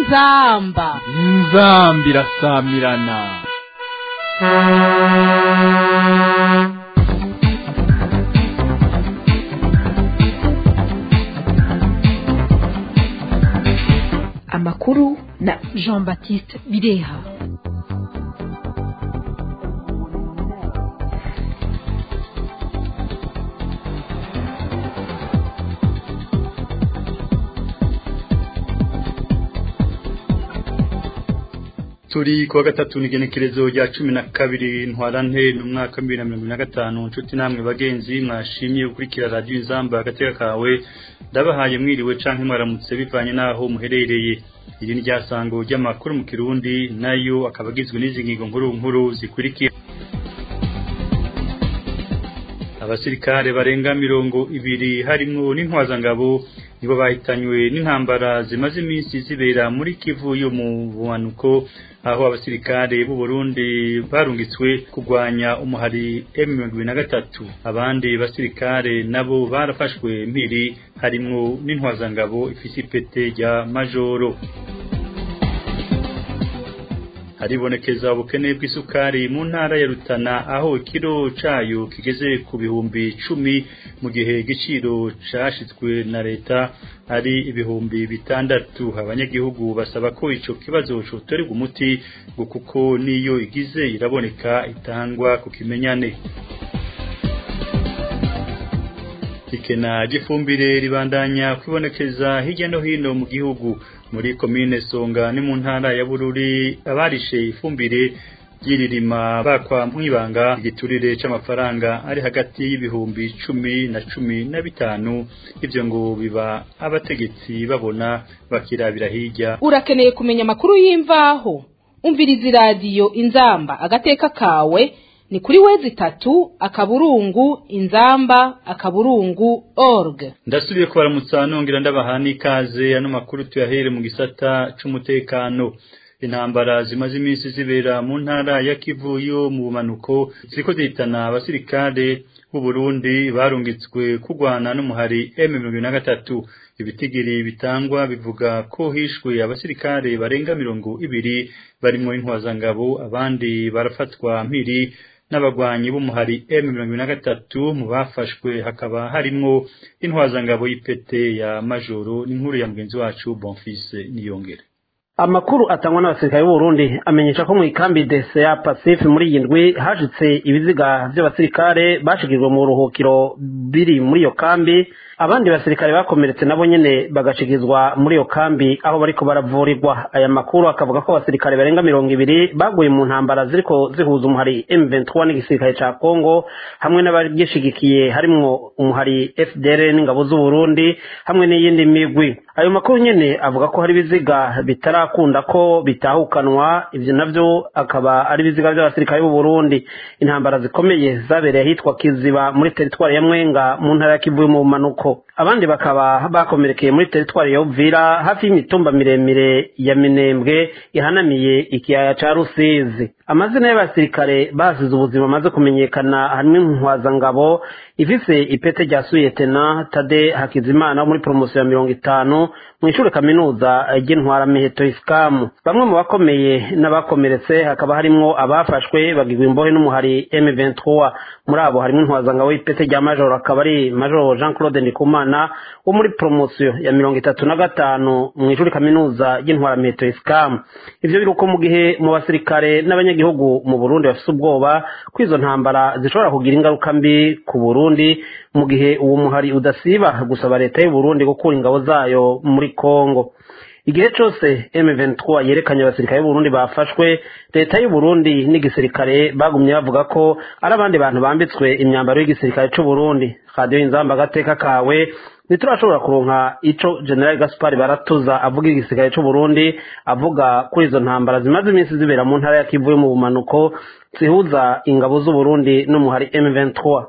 inzamba inzamba irasamirana amakuru na jean baptiste bireha turi kuwa gatatu n'igenekerezo rya cumi na kabiri ntwarante ni umwaka wa bibiri na mirongo ine na gatanu inshuti namwe bagenzi mwashimye gukurikira radiyo inzamba agateka kawe ndabahaye mwiriwe canke mwaramutse bivanye n'aho muherereye iri ni ryasango ry'amakuru mu kirundi nayo akaba agizwe n'izi ngingo nkuru nkuru zikurikira abasirikare barenga mirongo ibiri harimwo n'intwazangabo nibo bahitanywe n'intambara zimaze iminsi zibera muri kivu yo mu bumanuko aho abasirikare b'u Burundi barungitswe kurwanya umuhari M23 abandi basirikare nabo barafashwe mpiri harimwo n'intwazangabo ifise ipete rya majoro haribonekeza ubukene bw'isukari mu ntara ya Rutana aho ikiro cayo kigeze ku bihumbi cumi mu gihe igiciro cashitswe na leta ari ibihumbi bitandatu abanyagihugu basaba ko ico kibazo cotorerwa umuti ngo kuko niyo igize iraboneka itangwa ku kimenyane ikena gifumbire ribandanya kwibonekeza hirya no hino mu gihugu muri komine Songa ni mu ntara ya Bururi abarishe ifumbire yiririma bakwa mwibanga igiturire c'amafaranga ari hagati y'ibihumbi cumi na cumi na bitanu ivyo ngo biba abategetsi babona bakirabira hirya urakeneye kumenya amakuru y'imvaho umviriza iradiyo inzamba agateka kawe ni kuri wezi tatu akaburungu inzamba akaburungu org ndasubiye kubaramutsa nongera ndabaha n'ikaze ano makuru tuyahere mu gisata c'umutekano intambara zimaze iminsi zibera mu ntara ya Kivu yo mu bumanuko ziriko zihitana abasirikare b'u Burundi barungitswe kurwana n'umuhari M23 ibitigiri bitangwa bivuga ko hishwe abasirikare barenga mirongo ibiri barimwo intwazangabo abandi barafatwa mpiri n'abagwanyi b'umuhari M23 mu bafashwe hakaba harimwo intwazangabo y'ipete ya majoro n'inkuru ya mugenzi wacu Bonfils Niyongere amakuru atangwa n'abasirikare b'u Burundi amenyesha ko mu ikambi DCA Pacifique muri iyi ndwi hashitse ibiziga by'abasirikare bashigirwe mu ruhukiro biri muri iyo kambi abandi basirikare bakomeretse nabo nyene bagashigizwa muri iyo kambi aho bariko baravurirwa aya makuru akavuga ko abasirikare barenga mirongo ibiri baguye mu ntambara ziriko zihuza umuhari M23 n'igisirikare ca Congo hamwe n'abagishigikiye harimwo umuhari FDR n'ingabo z'u Burundi hamwe n'iyindi migwi ayo makuru nyene avuga ko hari ibiziga bitarakunda ko bitahukanwa ivyo navyo akaba ari ibiziga by'abasirikare b'u Burundi intambara zikomeye zabereye ahitwa Kiziba muri teritwari ya Mwenga mu ntara ya Kivu mu manuko abandi bakaba bakomerekeye muri teritwari ya Uvira hafi y'imitumba miremire ya Minembwe ihanamiye ikiyaya ca Rusizi amazina y'abasirikare basize ubuzima amaze kumenyekana harimo intwazangabo ifise ipete rya suyetena Tade Hakizimana muri promosiyo ya mirongo itanu mu ishure kaminuza ry'intwara miheto isikamu bamwe mu bakomeye n'abakomeretse hakaba harimwo abafashwe bagirwa imbohe n'umuhari M23 muri abo harimo intwazangabo y'ipete rya majoro akaba ari majoro Jean Claude Ndikumana wo muri promosiyo ya mirongo itatu na gatanu mu ishure kaminuza ry'intwara miheto isikamu ivyo biruko mu gihe mu basirikare n'abanyagihugu mu Burundi bafise ubwoba ko izo ntambara zishobora kugira ingaruka mbi ku Burundi mu gihe uwo muhari udasiba gusaba leta y'u Burundi gukura ingabo zayo muri Kongo igihe cose M23 yerekanye abasirikare b'Uburundi bafashwe leta y'u Burundi n'igisirikare bagumye bavuga ko ari abandi bantu bambitswe imyambaro y'igisirikare c'u Burundi radio inzamba gateka kawe niturashobora kuronka ico General Gaspar Baratuza avuga igisirikare c'u Burundi avuga kuri izo ntambara zimaze iminsi zibera mu ntara ya Kivu mu bumanuko zihuza ingabo z'u Burundi n'umuhari M23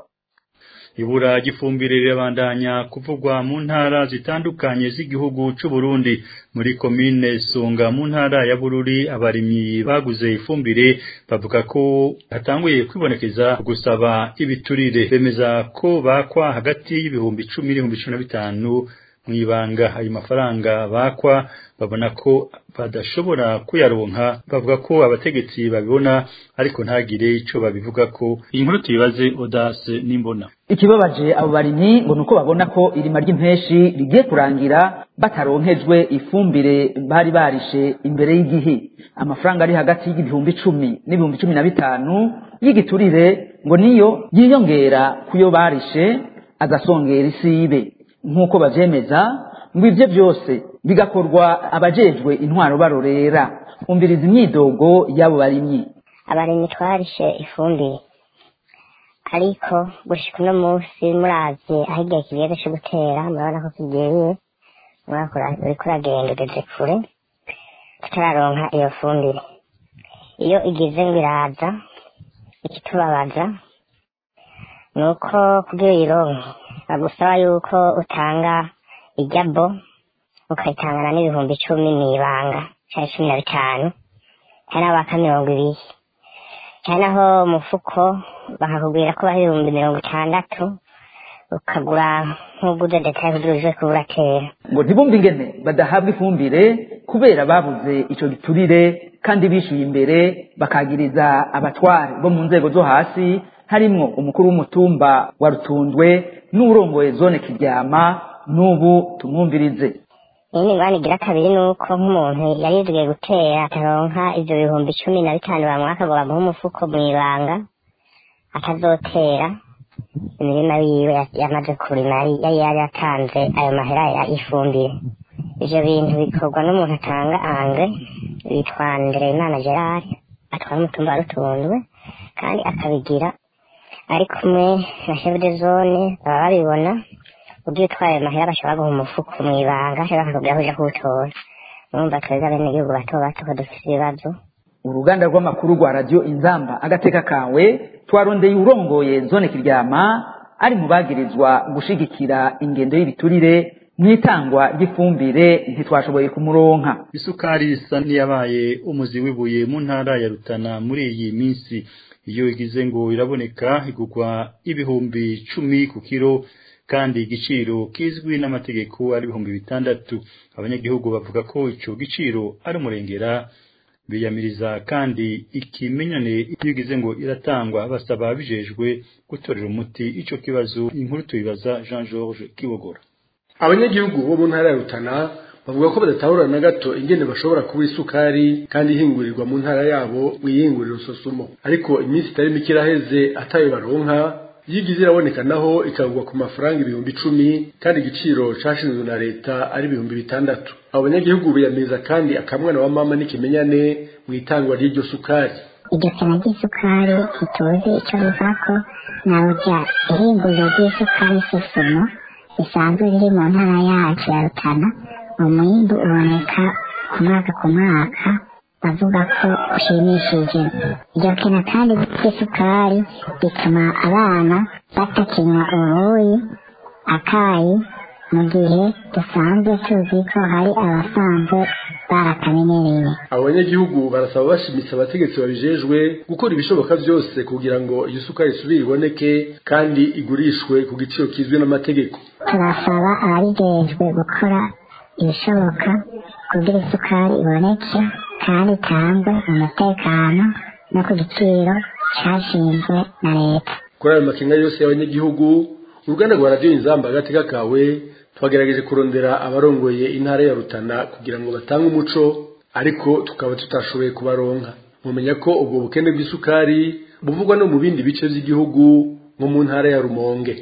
ibura gifumbire rirabandanya kuvugwa mu ntara zitandukanye z'igihugu c'u Burundi muri komine Songa mu ntara ya Bururi abarimyi baguze ifumbire bavuga ko hatanguye kwibonekeza gusaba ibiturire bemeza ko bakwa hagati y'ibihumbi 10 n'ibihumbi 15 mu ibanga ayo mafaranga bakwa babona ko badashobora kuyaronka bavuga ko abategetsi babibona ariko ntagire ico babivuga ko iyi nkuru tuyibaze Audace n'imbona ikibabaje abo barimyi ngo nuko babona ko irima ry'impeshi rigiye kurangira bataronkejwe ifumbire bari barishe imbere y'igihe amafaranga ari hagati y'ibihumbi icumi n'ibihumbi cumi na bitanu y'igiturire ngo niyo yiyongera kuyo barishe agasongera isibe nk'uko bavyemeza ngo ivyo byose bigakorwa abajejwe intwaro barorera umviriza imyidogo y'abo barimyi abarimyi twarishe ifumbire ariko gushika uno munsi muravye aho igihe kigeze co gutera murabona ko kigeye umwaka uriko uragenda ugeze kure tutararonka iyo fumbire iyo igize ngo iraza ikitubabaza ni uko kugira uyironke bagusaba yuko utanga ijabo ukayitangana n'ibihumbi icumi mw'ibanga canke cumi na bitanu cyane abaka mirongo ibiri cyane aho umufuko bakakubwira ko baha ibihumbi mirongo itandatu ukagura nk'uguze detaye kugira uje kuba uratera ngo ntibumve ingene badahabwa ifumbire kubera babuze ico giturire kandi bishyuye imbere bakagiriza abatware bo mu nzego zo hasi harimwo umukuru w'umutumba wa rutundwe n'uwurongoye zone kiryama n'ubu tumwumvirize iyi ni ingwani igira kabiri ni uko nk'umuntu yarizwiye gutera ataronka ivyo bihumbi cumi na bitanu bamwaka ngo bamuhe umufuko mw'ibanga atazotera imirima yiwe ya- yamaze kurima yari yari yari yatanze ayo mahera ya ifumbire ivyo bintu bikorwa n'umuntu atanga angre yitwa Ndereyimana Gerard atwara umutumba wa Rutundwe kandi akabigira ari kumwe na chef de zone baba babibona ugiye utwaye ayo mahera bashobora guha umufuko mw'ibanga cyangwa bakakubwira ko uja kuwutora urumva twebwe abenegihugu bato bato ko dufise ibibazo uruganda rw'amakuru rwa radiyo inzamba agateka kawe twarondeye urongoye zone kiryama ari mu bagirizwa gushigikira ingendo y'ibiturire mu itangwa ry'ifumbire ntitwashoboye kumuronka isukari isa n'iyabaye umuzi w'ibuye mu ntara ya Rutana muri iyi minsi iyo igize ngo iraboneka igugwa ibihumbi cumi ku kiro kandi igiciro kizwi n'amategeko ari ibihumbi bitandatu abanyagihugu bavuga ko ico giciro ari umurengera biyamiriza kandi ikimenyane iyo igize ngo iratangwa basaba bijejwe gutorera umuti ico kibazo inkuru tuyibaza Jean Georges Kibogora abanyagihugu bo mu ntara ya rutana bavuga ko badatahura na gato ingene bashobora kuba isukari kandi ihingurirwa mu ntara yabo mu iyinguriro sosumo ariko iminsi itari mike iraheze atayo baronka yigize iraboneka naho ikagwa ku mafaranga ibihumbi icumi kandi igiciro cashinzwe na leta ari ibihumbi bitandatu abo banyagihugu biyamiriza kandi akamwana wa mama n'ikimenyane mu itangwa ry'iryo sukari iryo sena ry'isukari ntituzi icyo bivako naburya ihinguriro ry'isukari susumo risanzwe riri mu ntara yacu ya rutana umwimbu uboneka ku mwaka ku mwaka bavuga ko ushimishije iryo kena kandi ry'isukari bituma abana batakinywa ubuyi akayi mu gihe dusanzwe tuzi ko hari abasanzwe barakamenyereye abo banyagihugu barasaba bashimitse abategetsi babijejwe gukora ibishoboka byose kugira ngo iyo sukari isubire iboneke kandi igurishwe ku giciro kizwi n'amategeko turasaba ababijejwe gukora ibishoboka kugira isukari iboneke kandi itangwe mu mutekano no ku giciro cashinzwe na leta kuri ayo makenga yose y'abanyagihugu uruganda rwa radiyo inzamba agateka kawe twagerageje kurondera abarongoye intara ya rutana kugira ngo batange umuco ariko tukaba tutashoboye kubaronka mumenya ko ubwo bukene bw'isukari buvugwa no mu bindi bice by'igihugu nko mu ntara ya rumonge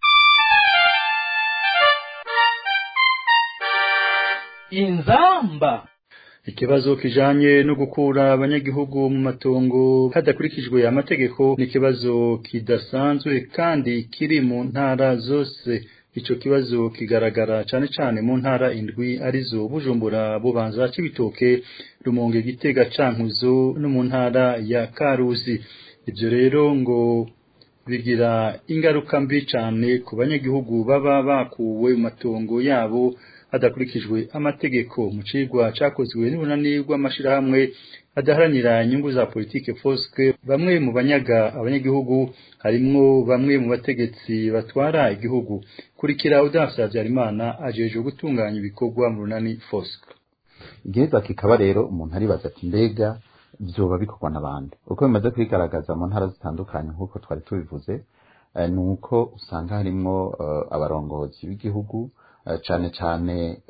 inzamba ikibazo kijanye no gukura abanyagihugu mu matongo hadakurikijwe amategeko ni ikibazo kidasanzwe kandi kiri mu ntara zose ico kibazo kigaragara cane cane mu ntara indwi arizo Bujumbura Bubanza Cibitoke Rumonge Gitega Cankuzo no mu ntara ya Karuzi ivyo rero ngo bigira ingaruka mbi cane ku banyagihugu baba bakuwe mu matongo yabo hadakurikijwe amategeko mu cigwa cakozwe n'urunani rw'amashirahamwe adaharanira inyungu za politike fosque bamwe mu banyaga abanyagihugu harimwo bamwe mu bategetsi batwara igihugu kurikira udasa Habyarimana ajejwe gutunganya ibikorwa mu runani fosque igiheza kikaba rero umuntu aribaza ati mbega vyoba bikorwa n'abandi uko bimaze kwigaragaza mu ntara zitandukanye nk'uko twari tubivuze ni uko usanga harimwo abarongozi b'igihugu cane cane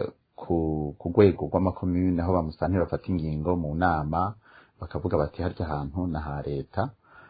ku rwego rw'amakomune aho bamusanira bafata ingingo mu nama bakavuga bati harya hantu na ha leta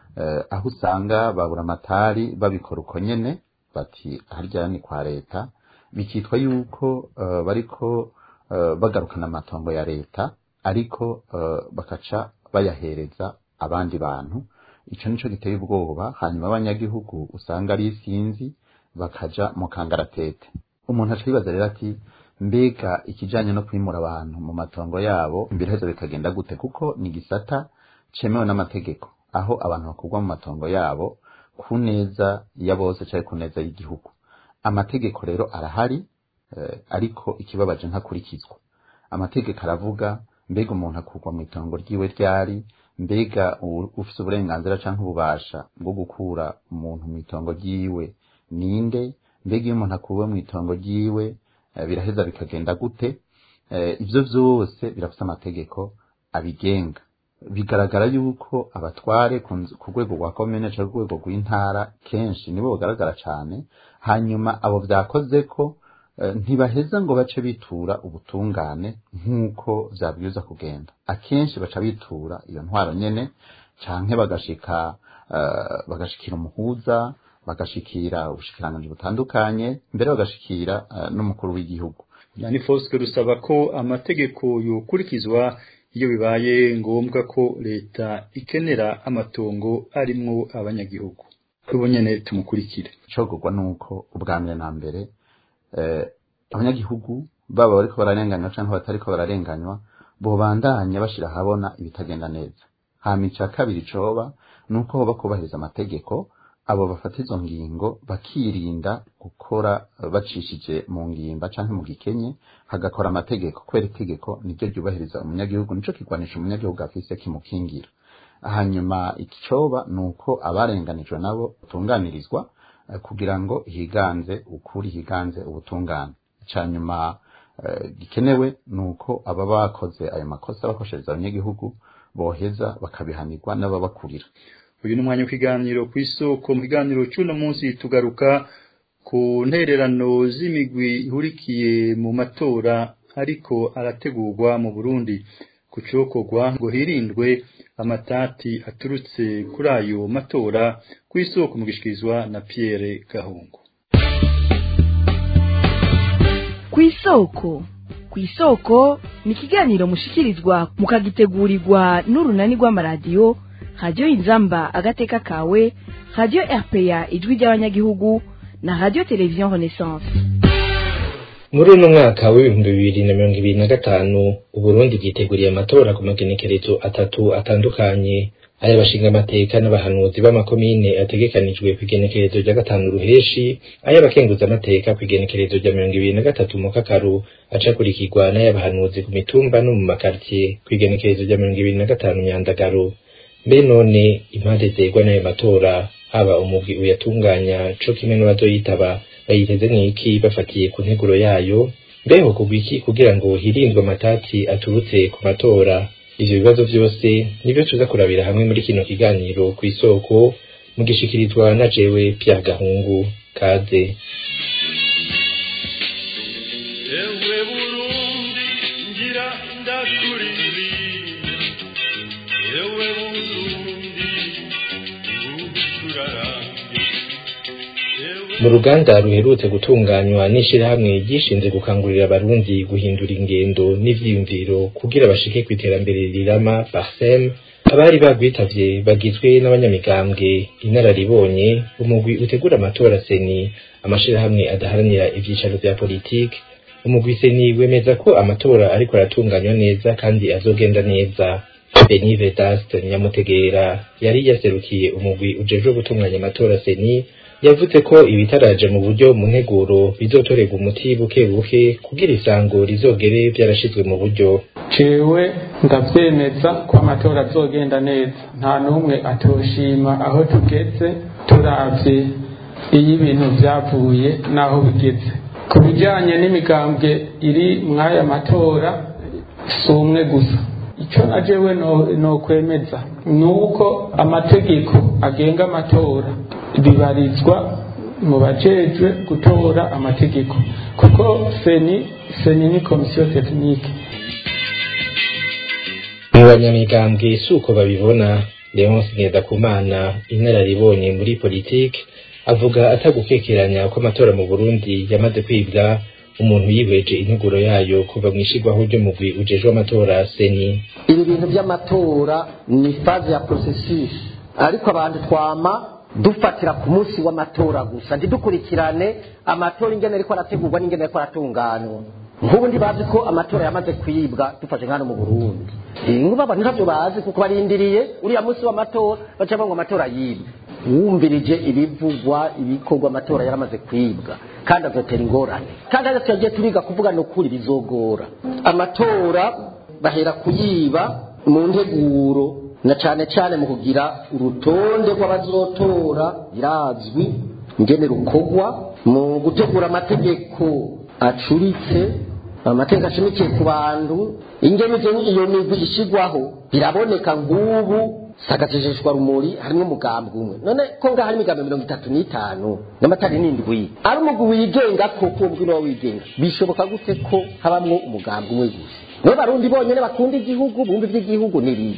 aho usanga babura amatari babikora uko nyene bati harya ni kwa leta bikitwa yuko bariko bagarukana amatongo ya leta ariko bakaca bayahereza abandi bantu ico nico giteye ubwoba hanyuma abanyagihugu usanga ari isinzi bakaja mu kangaratete umuntu aca yibaza rero ati mbega ikijanye no kwimura abantu mu matongo yabo biraheza bikagenda gute kuko ni gisata cemewe n'amategeko aho abantu bakurwa mu matongo yabo ku neza ya bose canke ku neza y'igihugu amategeko rero arahari eh, ariko ikibabaje ntakurikizwa amategeko aravuga mbega umuntu akurwa mu itongo ryiwe ryari mbega ufise uburenganzira canke ububasha bwo gukura umuntu mu itongo ryiwe ninde mbega iyo umuntu akuwe mu itongo ryiwe biraheza bikagenda gute ibyo byose birafite amategeko abigenga bigaragara yuko abatware ku rwego rwa komine cyangwa ku rwego rw'intara kenshi nibo bagaragara cyane hanyuma abo byakoze ko ntibaheza ngo bace bitura ubutungane nk'uko byabwiza kugenda akenshi baca bitura iyo ntwaro nyine cyangwa bagashika bagashikira umuhuza bagashikira ubushikiranganji butandukanye mbere bagashikira uh, n'umukuru w'igihugu yani Foske rusaba ko amategeko yokurikizwa iyo bibaye ngombwa ko leta ikenera amatongo arimwo abanyagihugu ubu nyene tumukurikire cogurwa nuko ubwa mbere na mbere eh, abanyagihugu baba bariko bararenganywa canke batariko bararenganywa bobandanya bashira habona ibitagenda neza hama ica kabiri coba nuko hoba kubahiriza amategeko abo bafata izo ngingo bakirinda gukora bacishije mu ngimba canke mu gikenye hagakora amategeko kubera itegeko niryo ryubahiriza umunyagihugu nico kigwanisha umunyagihugu afise kimukingira hanyuma ikicoba nuko abarenganijwe nabo batunganirizwa kugira ngo higanze ukuri higanze ubutungane canyuma gikenewe nuko aba bakoze ayo makosa bakoshereza abanyagihugu boheza bakabihanirwa n'ababakurira uyu ni umwanya w'ikiganiro ku isoko mu kiganiro cy'uno munsi tugaruka ku ntererano z'imigwi ihurikiye mu matora ariko arategurwa mu burundi ku cokorwa ngo hirindwe amatati aturutse kuri ayo matora ku isoko mu gishikirizwa na Pierre Gahungu ku isoko ku isoko ni ikiganiro mushikirizwa mukagitegurirwa n'urunani rw'amaradiyo radiyo inzamba agateka kawe radiyo rpa ijwi ry'abanyagihugu na radiyo televiziyo renaissance muri uno mwaka w'ibihumbi bibiri na mirongo ibiri na gatanu uburundi bwiteguriye amatora ku magenekerezo atatu atandukanye ay'abashinga amateka n'abahanuzi b'amakomine ategekanijwe ku igenekerezo rya gatanu ruheshi ay'abakenguza amateka ku igenekerezo rya mirongo ibiri na gatatu mu kakaru acakurikirwa n'ay'abahanuzi ku mitumba no mu makartier ku igenekerezo rya mirongo ibiri na gatanu myandagaro mbe none impande zegwa n'ayo matora haba umugwi uyatunganya co kimwe n'abazoyitaba bayiteze n'iki bafatiye ku nteguro yayo mbeho kugwa iki kugira ngo hirindwe amatati aturutse ku matora ivyo bibazo vyose nivyo tuza kurabira hamwe muri kino kiganiro ku isoko mugishikirizwa na jewe Pierre Gahungu kaze ewe burundi ngira ndakuririmba ewe burundi ucurarange mu ruganda ruherutse gutunganywa n'ishirahamwe ryishinze gukangurira abarundi guhindura ingendo n'ivyiyumviro kugira bashike ku iterambere rirama parsem abari bagwitavye bagizwe n'abanyamigambwe inararibonye umugwi utegura amatora seni amashirahamwe adaharanira ivyicaro vya politike umugwi seni wemeza ko amatora ariko aratunganywa neza kandi azogenda neza Beni Vedaste Nyamutegera yari yaserukiye umugwi ujejwe gutunganya amatora seni yavuze ko ibitaraje mu buryo mu nteguro bizotorerwa umuti buke buke kugira isango rizogere byarashizwe mu buryo jewe ndavyemeza ko amatora azogenda neza nta n'umwe atoshima aho tugeze turavye iyo ibintu vyavuye n'aho bigeze ku bijanye n'imigambwe iri mw'aya matora si umwe gusa icyo na jewe nokwemeza ni uko amategeko agenga amatora bibarizwa mu bajejwe gutora amategeko kuko seni seni ni komisiyo tekinike mu banyamigambwe si uko babibona leonce ngendakumana inararibonye muri politike avuga atagukekeranya ko amatora mu burundi yamaze kwibwa umuntu yihweje integuro yayo kuva mu ishigwaho ry'umugwi ujejwe amatora seni ibi bintu by'amatora ni faze ya processus ariko abantu twama dufatira ku munsi w'amatora gusa ntidukurikirane amatora ingene ariko arategurwa n'ingene ariko aratunganywa nk'ubu bazi ko amatora yamaze kwibwa dufashe nk'ano mu burundi ngubu abantu ntabyo bazi kuko barindiriye uriya munsi w'amatora baca ngo amatora yibwe wumvirije ibivugwa ibikorwa amatora yaramaze kwibwa kandi azotera ingorane kandi aho tugiye turiga kuvuga ni ukuri bizogora amatora bahera kuyiba mu nteguro na cyane cyane mu kugira urutonde rw'abazotora birazwi ingene rukogwa mu gutegura amategeko acuritse amategeko ashamikiye ku bantu ingene iyo migwi ishyirwaho biraboneka nk'ubu sagajejeshwa rumuri harimo umugambi umwe none ko ngaho hari imigambi mirongo itatu n'itanu n'amatari n'indwi ari umugwi wigenga koko uwo mugwi niwo wigenga bishoboka gute ko habamwo umugambi umwe gusa nibo barundi bonyine bakunda igihugu bumva iby'igihugu n'ibindi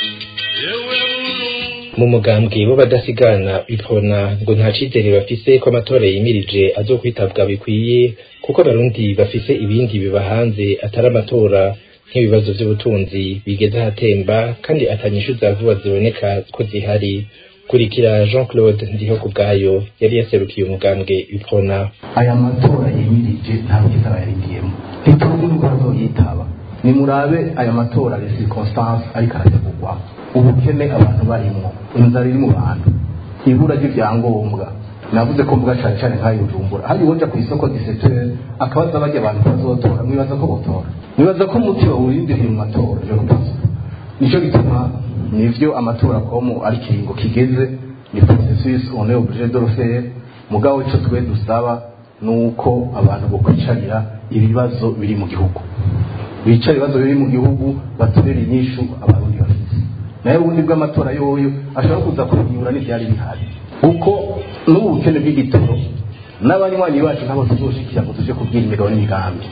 mu mugambwe bo badasigana bipfona ngo nta cizere bafise ko amatora yimirije azokwitabwa bikwiye kuko abarundi bafise ibindi biba hanze atari amatora nk'ibibazo by'ubutunzi bigeze ahatemba kandi atanyishu za vuba ziboneka ko zihari kurikira jean claude ndiho ku bwayo yari yaserukiye umugambwe bipfona aya matora yimirije nta bwiza bayarindiyemo ntituzi nuko azoyitaba nimurabe aya matora ya circonstance ariko arategurwa ubukene abantu barimwo inzara iri mu bantu ibura ry'ibyangombwa navuze ko mvuga cyane cyane nk'ayo bujumbura hari uwoja ku isoko gisetere akabaza bajya abantu bazotora mwibaza ko botora mwibaza ko umuti bawurindiriye mu matora je kubaza nico gituma nivyo amatora komo ari kiringo kigeze ni processus on est obligé de le faire mugabo ico twe dusaba nuko abantu bokwicarira ibibazo biri mu gihugu bicara ibibazo biri mu gihugu batorera inyishu abarundi bafite naye ubundi bw'amatora yoyo ashobora kuza kubinyura n'ivyari bihari kuko n'ubu bukene bw'igitoro n'abanywanyi bacu nabo tuzoshikira ngo tuje kubwira imigabo n'imigambi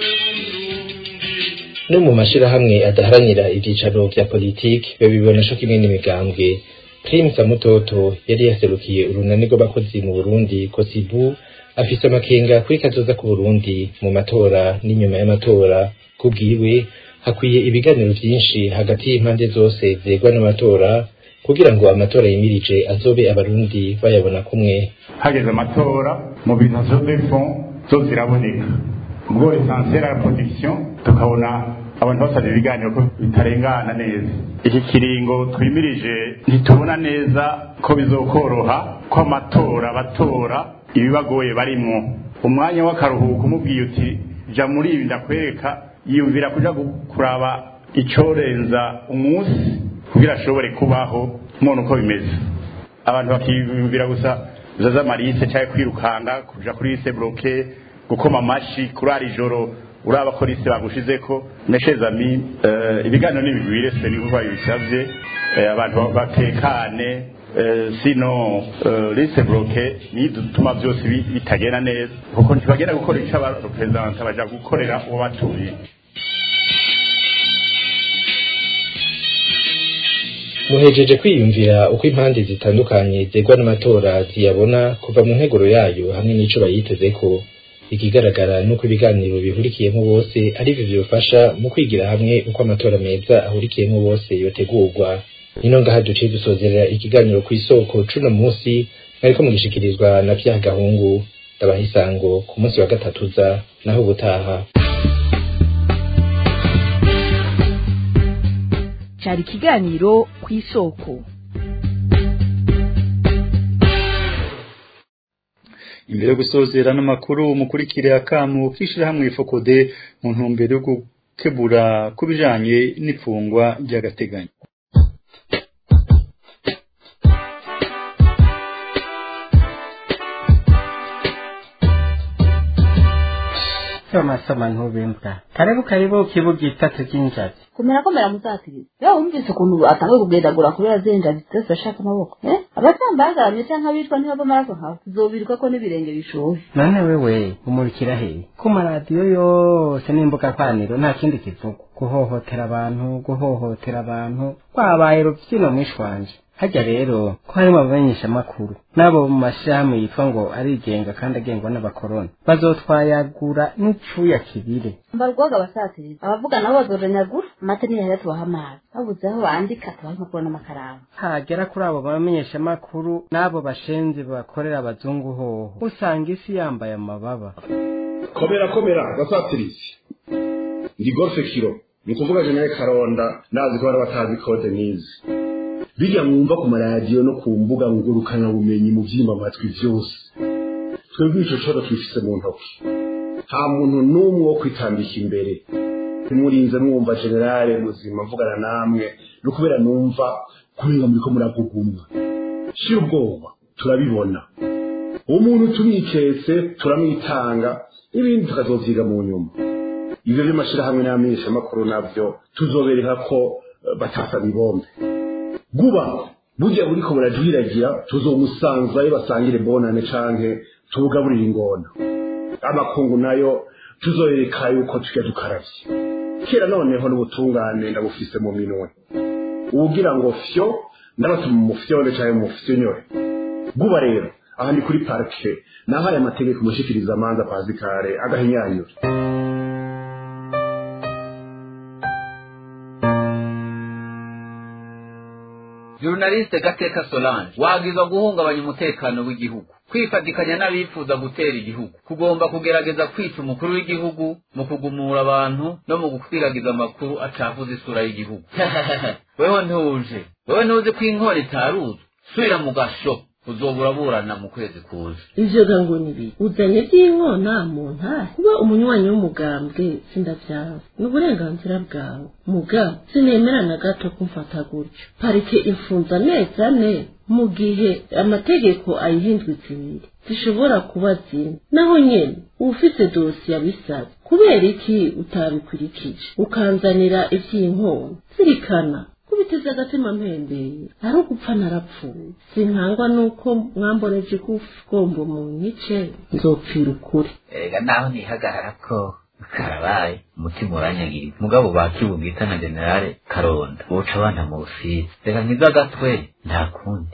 no mu mashirahamwe adaharanira ivyicaro vya politiki babibona co kimwe n'imigambwe prime samutoto yari yaserukiye urunani rw'abakozi mu burundi kosibu afise amakenga kuri kazoza ku burundi mu matora n'inyuma y'amatora kubwiwe hakwiye ibiganiro vyinshi hagati y'impande zose zegwa n'amatora kugira ngo amatora yimirije azobe abarundi bayabona kumwe hageze amatora mu bintu zo defond zo ziraboneka ubwo essentiel ya production tukabona abantu basabye ibiganiro ko bitarengana neza iki kiringo twimirije ntitubona neza ko bizokoroha ko amatora batora ibibagoye barimwo umwanya w'akaruhuko umubwiye uti ja muri ibi ndakwereka yiyumvira kuja kuraba icorenza umunsi kugira ashobore kubaho umuntu uko bimeze abantu bakiyumvira gusa zaza marise cyangwa kwirukanga kuja kuri lise bloke gukoma amashi kurara ijoro uraba ko lise bagushizeko neshezami uh, ibiganiro n'ibigwire se ni kuba bisavye uh, abantu batekane uh, sino uh, lise bloke ni dutuma byose bitagenda neza kuko ntibagenda gukora icyo abarepresentante baja gukorera uwo batuye muhejeje kwiyumvira uko impande zitandukanye zegwa n'amatora ziyabona kuva mu nteguro yayo hamwe n'ico bayitezeko ikigaragara nuko ibiganiro bihurikiyemo bose ari byo byofasha mu kwigira hamwe uko amatora meza ahurikiyemo bose yotegurwa nino ngaha duciye dusozerera ikiganiro ku isoko cuno munsi mwariko mugishikirizwa na vya gahungu ndabaha isango ku munsi wa gatatuza naho ubutaha cyari ikiganiro ku isoko imbere yo gusozera n'amakuru mukurikire akamu k'ishirahamwe fokode mu ntumbero yo gukebura ku bijanye n'ifungwa ry'agateganyo soma soma ntubembwa karibu karibu kibuga itatu ry'injazi kumera ko mera muzatiriza rero wumvise ukuntu atanguye kugendagura kubera zenjazi zose bashaka amaboko eh abatambagaramye canke abicwa ntibava amaraso nkawe tuzobiruka ko n'ibirenge bishuhe none wewe umurikira he ku maradiyo yose n'imbuga kwaniro nta kindi kivuga guhohotera abantu guhohotera abantu kwabaye rubyino mwishwanje hajya rero ko harimo abamenyeshamakuru n'abo mu mashirahamwe yitwa ngo arigenga kandi agengwa n'abakoroni bazotwayagura n'icuya kibire mbarwaga abasatiriza abavuga nabo bazoranyagura amate ntiyahera tubaha amazi babuze aho bandika tubaha impapuro n'amakaramu hagera kuri abo bamenyeshamakuru n'abo bashenzi bakorera abazungu hoho usanga isi yambaye amababa komera komera basatirizi ndi golfe kiro ni ukuvuga jenere karonda nazi ko bari batazi kode nizi bijya mwumva ku maradiyo no ku mbuga ngurukana bumenyi mu byimba amatwi byose twebwe ico coro twifise mu ntoki nta muntu n'umwe wo kwitambika imbere ntimurinze mwumva generale muzima mvugana namwe no kubera numva kubera muriko muragugumwa shira ubwoba turabibona umuntu tumwiketse turamwitanga ibindi tukazovyiga mu nyuma ivyo vy'amashirahamwe n'amenyeshamakuru navyo tuzobereka ko batasa ibombe guba burya buriko burajwiragira tuzomusanzayo basangire bonane canke tubugaburire ingona amakungu nayo tuzoreka yuko tujya dukaravye kera noneho n'ubutungane ndabufise mu minwe uwugira ngo fyo ndabatuma umufyone canke umufyonyore guba rero aha ni kuri parike nahaye amategeko umushikiriza amanza pazikare agahinyanyura Journaliste Gateka Solange wagizwa guhungabanya umutekano w'igihugu kwifatikanya n'abifuza gutera igihugu kugomba kugerageza kwica umukuru w'igihugu mu kugumura abantu no mu gukwiragiza amakuru acafuza isura y'igihugu wewe ntuje wewe ntuzi ko inkora itaruzwe subira mu gasho uzobura burana mu kwezi kuza ivyo ga ngo ni biki uzanye by'inkona mu ntare kuba umunywanyi w'umugambwe sindavyawe ni uburenganzira bwawe muga sinemera na gato kumfata gutyo parike imfunza amezi ane mu gihe amategeko ayihindwa zibiri zishobora kuba zimwe naho nyene ufise dosiye abisaba kubera iki utabikurikije ukanzanira ivy'inkona zirikana kubiteza agatima mpembeye ari ugupfa narapfuye sinkangwa nuko mwamboneje igombo mu nyice nzopfira ukuri erega naho nihagarara ko karabaye umutima uranyagirira mugabo bakibugita na generale karonda boca abana mu busizi reka nkiza agatwe nta kundi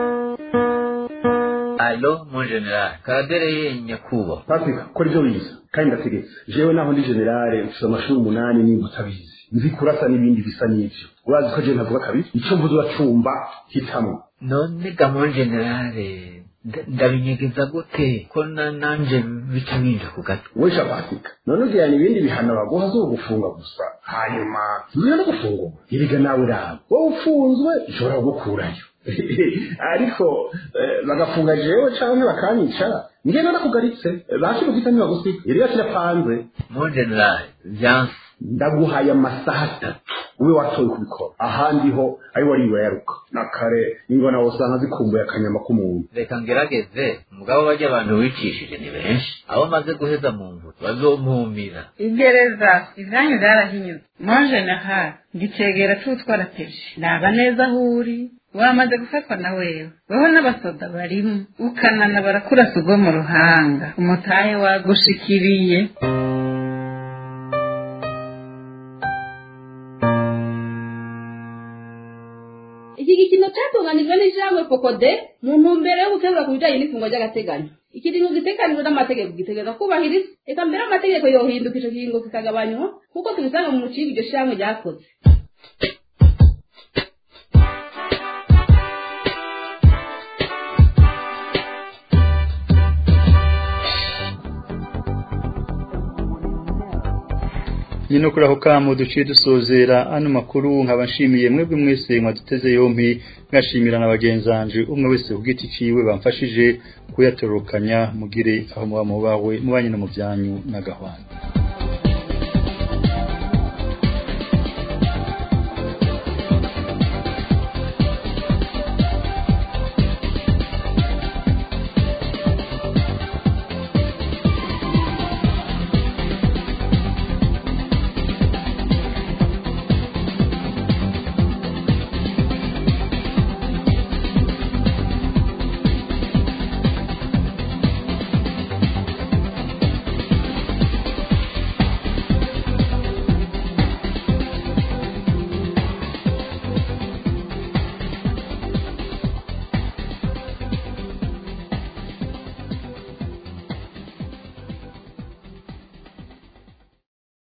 alo mon generale karadere ye nyakubahwa patrick kora ibyo wize kandi ndategetse jewe naho ndi generale mfise amashuri umunani nimba utabizi nzi kurasa n'ibindi bisa n'ivyo urazi ko je ntavuga kabiri ico mvuze uracumba hitamwo none ga mon generale ndabinyegeza gute ko na nanje bica binja ku gato wesha patrick none ugirana ibindi bihano baguha zo gufunga gusa hanyuma ntuya no gufungurwa iriga nawe raba wowe ufunzwe ishobora kugukurayo ariko bagafunga jewe canke bakanyica ngenda nakugaritse bashibugita ntibagusiga iriga kirapanze mon generale vyanse ndaguhaye amasaha atatu ube watoye kubikora ahandi ho ari wari yaruka na kare ingona wosanga zikumbuye akanyama k'umuntu reka ngerageze mugabo bajya abantu wicishije ni benshi abo maze guheza mu mvura bazompumira igereza ivyanyu vyarahinyuze mon general ngicegera c'utwara peji naba neza aho uri wamaze gufatwa na wewe weho n'abasoda barimo ukanana barakurasa ubwo mu ruhanga umutahe wagushikiriye iki gikino cyatunganijwe n'ijambo fokode mu ntumbero yo gukemura ku bijyanye n'ifungwa ry'agateganyo ikiringo gitekanijwe n'amategeko gitegereza kubahiriza reka mbere amategeko yohinduka icyo kiringo kikagabanywa kuko tubisanga mu mucinga iryo shyirahamwe ryakoze ni no kuri aho kamo duciye dusozera ano makuru nkaba nshimiye mwebwe mwese mwaduteze yompi ngashimira na bagenzanje umwe wese ku giti ciwe bamfashije kuyatorokanya mugire aho muba mubawe mubanye no mu byanyu n'agahwana